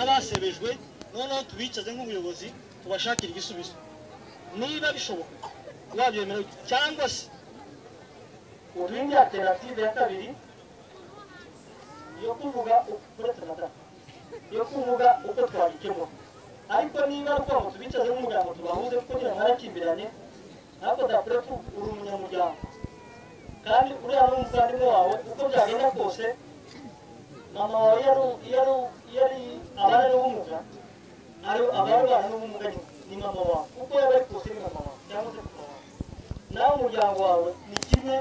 n'abasebejwe noneho tubicaze nk'ubuyobozi tubashakire igisubizo niba bishoboka wabyemera cyangwa se urinde alternative ya kabiri yo kuvuga uretse amatara yo kuvuga uko twabikemura ariko niba ari uko tubicaze nk'umuryango tubahuze kuko nyine mwarakimbiranye ntabwo dapurefu uri umunyamuryango kandi uriya ni umuvandimwe wawe uko byagenda kose mama wawe yari yari yari abana n'ubumuga ari abari bana n'ubumuga ni- ni mama wawe uko yaba ari kose ni mama wawe cyangwa se papa wawe nawe umuryango wawe ni kimwe